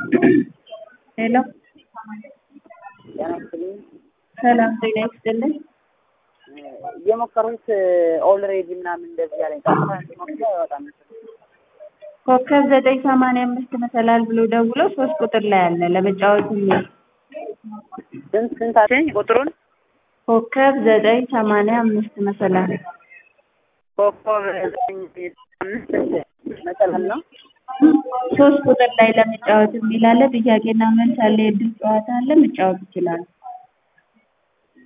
ሄሎ ጤና ይስጥልኝ። ሰላም ጤና ይስጥልኝ። የሞከሩት ኦልሬዲ ምናምን እንደዚህ ያለኝ ጠፋ ሞክሮ አይወጣም። ኮከብ ዘጠኝ ሰማንያ አምስት መሰላል ብሎ ደውሎ ሶስት ቁጥር ላይ አለ ለመጫወት የሚል ስንት ስንት አለኝ ቁጥሩን ኮከብ ዘጠኝ ሰማንያ አምስት መሰላል ኮከብ ዘጠኝ አምስት መሰላል ነው። ሶስት ቁጥር ላይ ለመጫወት የሚል አለ። ጥያቄና መልስ አለ። የእድል ጨዋታ አለ። መጫወት ይችላሉ።